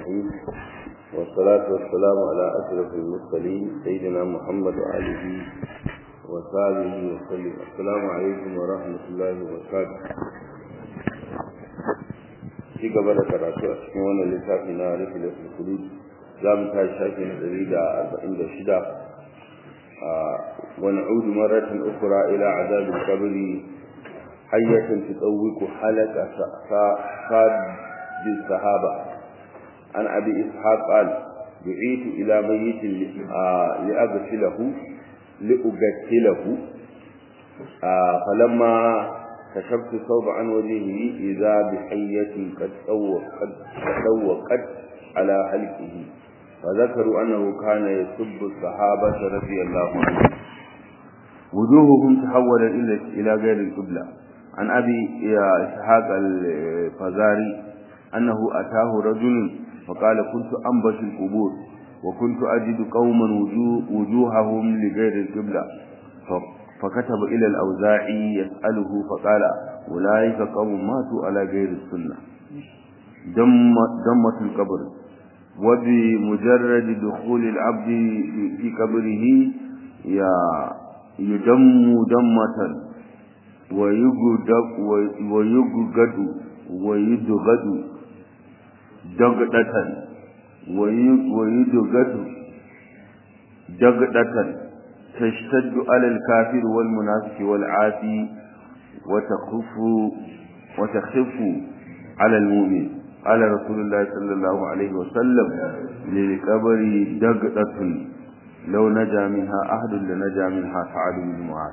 الرحيم والصلاة والسلام على أشرف المرسلين سيدنا محمد وآله وصحبه وسلم السلام عليكم ورحمة الله وبركاته ci gaba da karatu a cikin wannan littafi na rufe da sulkulu za mu tashi shafi na ɗari da arba'in da shida wani audu maratin ukura ila azabin kabari hayyatan tutawwiku halaka sadi sahaba an abi ishaq qal دعيت إلى ميت لأغسله لأغسله فلما كشفت الثوب عن وجهه إذا بحية قد تسوقت على حلقه فذكروا أنه كان يسب الصحابة رضي الله عنهم وجوههم تحولت إلى غير القبلة عن أبي إسحاق الفزاري أنه أتاه رجل فقال كنت أنبش القبور وكنت أجد قوما وجوههم لغير القبلة فكتب إلى الأوزاعي يسأله فقال أولئك قوم ماتوا على غير السنة دم دمة القبر وبمجرد دخول العبد في قبره يدم دمة ويجد ويجد ويدغد دغدة ويدغد دغدة تشتد على الكافر والمنافق والعافي وتخف وتخف على المؤمن قال رسول الله صلى الله عليه وسلم للقبر دغدة لو نجا منها أحد لنجا منها سعد بن معاذ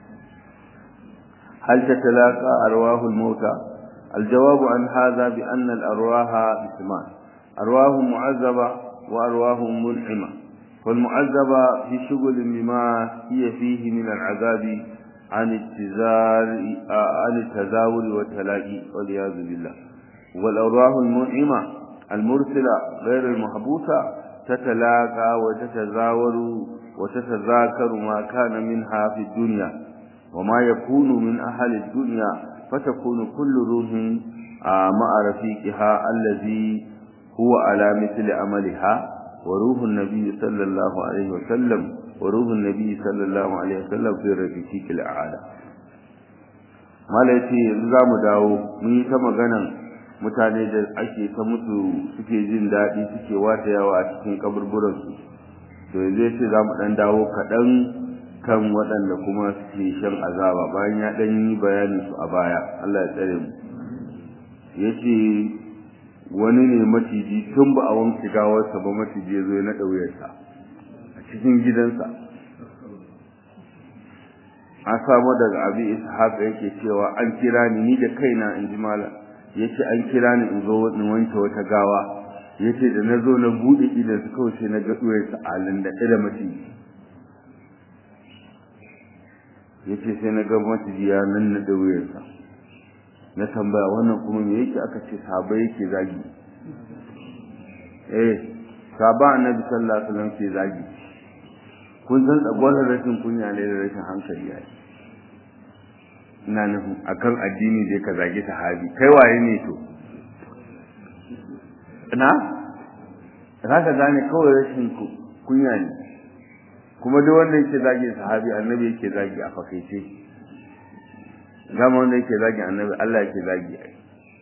هل تتلاقى أرواح الموتى الجواب عن هذا بأن الأرواح اسمان أرواح معذبة وأرواح منعمة والمعذبة في شغل بما هي فيه من العذاب عن التزار عن التزاور والتلاقي والعياذ بالله والأرواح المنعمة المرسلة غير المحبوسة تتلاقى وتتزاور وتتذاكر ما كان منها في الدنيا وما يكون من أهل الدنيا فتكون كل روح مع رفيقها الذي هو على مثل عملها وروح النبي صلى الله عليه وسلم وروح النبي صلى الله عليه وسلم في رفيق الأعلى malaiti yanzu za mu dawo mun yi ta maganan mutane da ake ta mutu suke jin daɗi suke wata yawa a cikin kaburburansu to yanzu ya ce za mu ɗan dawo kaɗan kan waɗanda kuma suke shan azaba bayan ya ɗan yi bayanin su a baya Allah ya tsare mu ya ce wani ne maciji tun ba a wanke gawarsa ba maciji ya zo ya naɗa wuyarsa a cikin gidansa an samu daga abi ishaq yake cewa an kira ni ni da kaina in ji malam yace an kira ni in zo in wanke wata gawa yace da na zo na buɗe idan su kawai sai na ga wuyarsa a landaɗe da maciji yace sai na ga maciji ya nan na da wuyarsa na tambaya wannan kuma me yake aka ce sahaba yake zagi eh sahaba annabi sallallahu alaihi wasallam ke zagi kun san tsagwaron rashin kunya ne da rashin hankali yayi ina nufin akan addini da ka zagi sahabi kai waye ne to na za ka gane kawai rashin kunya ne kuma duk wanda yake zagi sahabi annabi yake zagi a fakaice zama wanda yake zagi annabi Allah yake zagi ai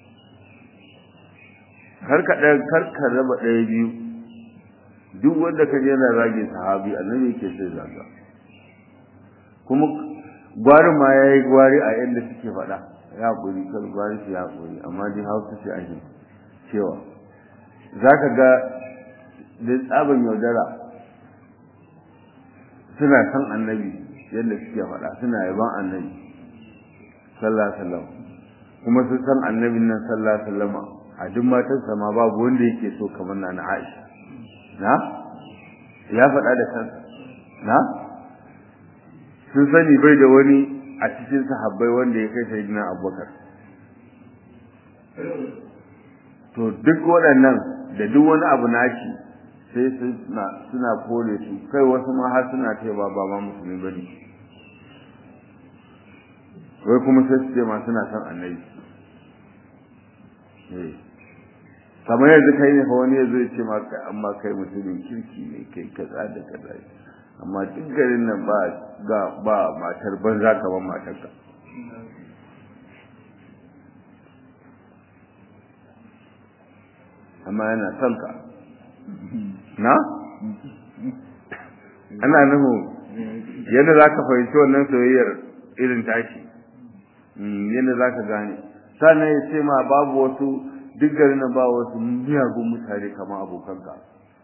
kar ka ɗaya kar ka raba ɗaya biyu duk wanda ka yana zagi sahabi annabi yake sai zaga kuma gwari ma ya yi gwari a yadda suke faɗa ya ƙuri kar gwari su ya ƙuri amma dai hausa ce ake cewa za ka ga da tsaban yaudara suna san annabi yadda suke faɗa suna yaban annabi sallallahu alaihi wasallam kuma sun san annabin nan sallallahu alaihi wasallam a duk matarsa ma babu wanda yake so kamar na Aisha na ya faɗa da kansa na sun sani bai da wani a cikin sahabbai wanda ya kai sayyidina Abubakar to duk waɗannan da duk wani abu naci sai suna suna kore su kai wasu ma har suna cewa ba ma musulmi bane wai kuma sai su ce ma suna son annabi kamar yanzu kai ne fa wani yazo ya ce ma kai amma kai mutumin kirki ne kai kaza da kaza amma duk garin nan ba ga ba matar banza kamar matarka amma yana son ka na ana nuhu yadda za ka fahimci wannan soyayyar irin tashi yadda za ka gane sannan ya ce ma babu wasu duk garin nan ba wasu miyagun mutane kamar abokanka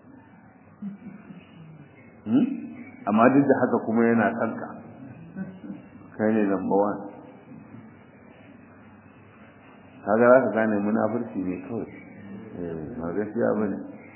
amma duk da haka kuma yana kanka kai ne number one kaga za ka gane munafurci ne kawai ba gaskiya ba ne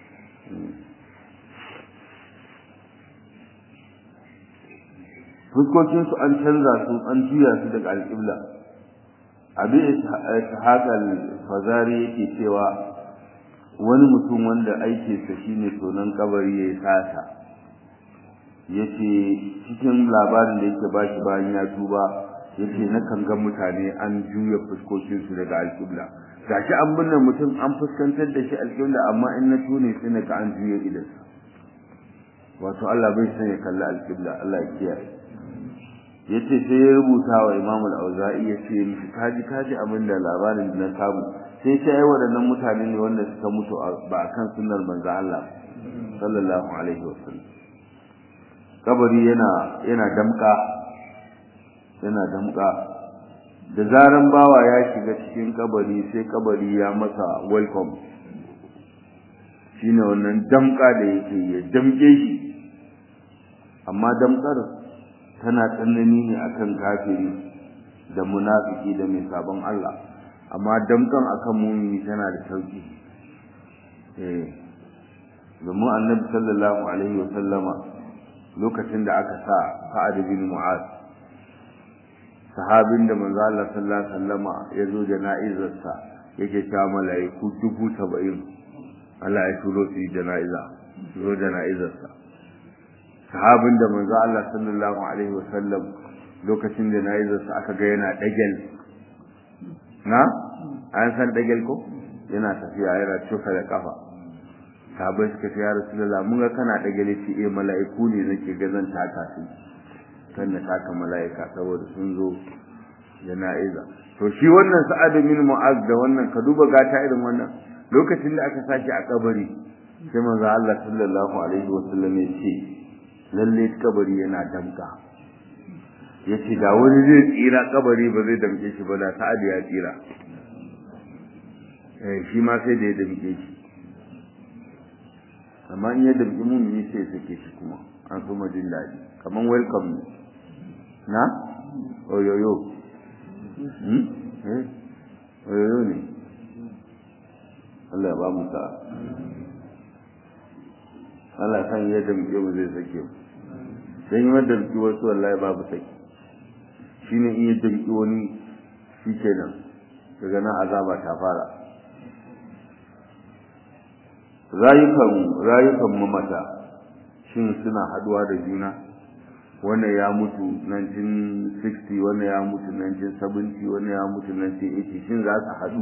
fuskokinsu an canza su an juya su daga alƙibla abin ishaqal fazari yake cewa wani mutum wanda aikinsa shine tonon kabari ya sata yace cikin labarin da yake bashi bayan ya tuba yace na kan ga mutane an juya fuskokinsu daga alƙibla gashi an binne mutum an fuskantar da shi alƙibla amma in na tune sai na ga an juya idansa wato Allah bai san ya kalli alƙibla Allah ya kiyaye yace sai ya rubuta wa Imam al-Auza'i yace mishi kaji kaji abin da labarin da na samu sai sai ai waɗannan mutane ne wanda suka mutu ba akan sunnar manzo Allah sallallahu alaihi wasallam kabari yana yana damka yana damka da zaran bawa ya shiga cikin kabari sai kabari ya masa welcome shine wannan damka da yake ya damke shi amma damkar tana tsanani ne akan kafiri da munafiki da mai sabon Allah amma damkan akan mumini tana da sauki eh domin annabi sallallahu alaihi wa sallama lokacin da aka sa Sa'ad bin Mu'az sahabin da manzo Allah sallallahu alaihi wasallama ya zo jana'izarsa yake cewa mala'iku dubu saba'in Allah ya turo su jana'iza zo jana'izarsa sahabin da manzo Allah sallallahu alaihi wasallam lokacin da nayi zasu aka ga yana dagel na an san dagel ko yana tafiya yana cuka da kafa sahabbai suka ce ya rasulullah mun ga kana dagel ce eh mala'iku ne nake ga zan taka su kan na taka mala'ika saboda sun zo jana'iza to shi wannan sa'ad bin mu'az da wannan ka duba gata irin wannan lokacin da aka saki a kabari sai manzo Allah sallallahu alaihi wasallam ya ce lalle kabari yana damka yace da wani zai tsira kabari ba zai damke shi ba da sa'ad ya tsira eh shi ma sai da ya damke shi amma in ya damke mun yi sai sake shi kuma an so ma jin daɗi kaman welcome ne na oyoyo hmm eh oyoyo ne Allah ya ba mu sa'a Allah san ya damke mu zai sake mu dan yi wadda damke wasu wallahi babu sake shine in ya damke wani shikenan daga nan azaba ta fara rayukan rayukan mamata shin suna haduwa da juna wannan ya mutu 1960 wannan ya mutu 1970 wannan ya mutu 1980 shin za su haɗu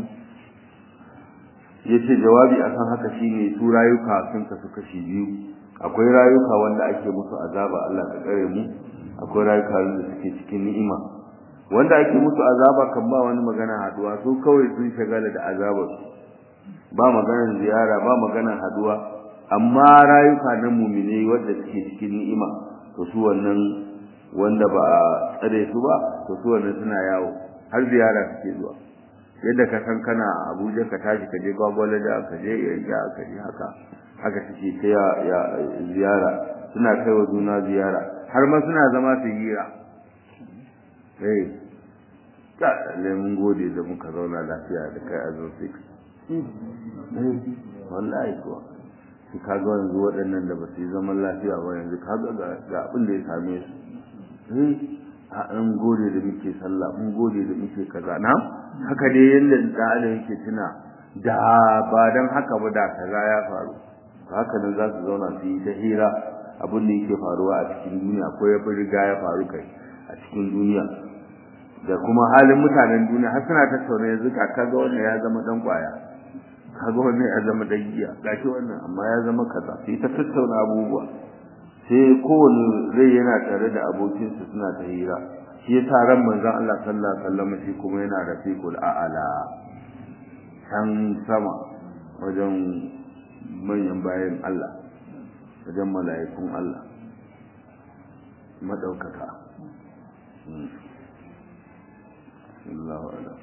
yace jawabi akan haka shine su rayuka sun kasu kashi biyu akwai rayuka wanda ake musu azaba Allah ka kare mu akwai rayuka wanda suke cikin ni'ima wanda ake musu azaba kan ba wani magana haduwa su kawai sun shagala da azabar ba maganar ziyara ba maganar haduwa amma rayuka na mumine wanda suke cikin ni'ima to su wannan wanda ba a tsare su ba to su wannan suna yawo har ziyara suke zuwa yadda ka san kana Abuja ka tashi ka je Gwagwalada ka je Yanya ka je haka haka suke ta ya ziyara suna kai wa juna ziyara har ma suna zama su hira eh ka lalle mun gode da muka zauna lafiya da kai a zo six eh wallahi kuwa su kaga yanzu waɗannan da ba su yi zaman lafiya ba yanzu kaga ga abin da ya same su eh a an gode da muke sallah mun gode da muke kaza na haka dai yanda da Allah yake tuna da ba dan haka ba da kaza ya faru haka nan za su zauna su yi ta hira abin da yake faruwa a cikin duniya ko ya fi riga ya faru kai a cikin duniya da kuma halin mutanen duniya har suna tattauna yanzu ka kaga wannan ya zama dan kwaya kaga wannan ya zama dan giya gashi wannan amma ya zama kaza sai ta tattauna abubuwa sai kowane rai yana tare da abokinsa suna ta hira shi yasa ran manzon Allah sallallahu alaihi wasallam shi kuma yana rafiqul a'ala can sama wajen manyan bayan Allah wajen mala'ikun Allah madaukaka Allahu a'lam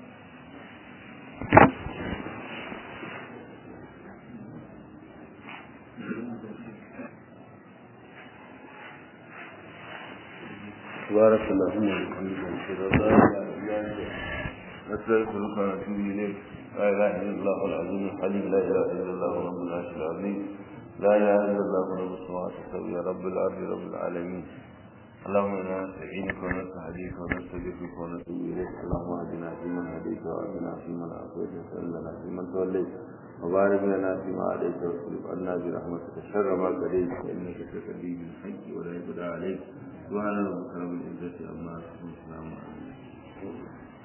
بارك اللهم وبحمدك اشهد ان لا اله الا انت استغفرك واتوب اليك لا اله الا الله العظيم الحليم لا اله الا الله رب العرش العظيم لا اله الا الله رب السماوات السبع يا رب الارض رب العالمين اللهم انا نستعينك ونستهديك ونستغفرك ونتوب اليك اللهم اهدنا فيمن هديت واهدنا فيمن عافيت وسلمنا فيمن توليت وبارك لنا فيما عليك واصرف عنا برحمتك شر ما قضيت فانك تقضي بالحق ولا يقضى عليك سبحان ربك رب العزه عما يصفون وسلام على المرسلين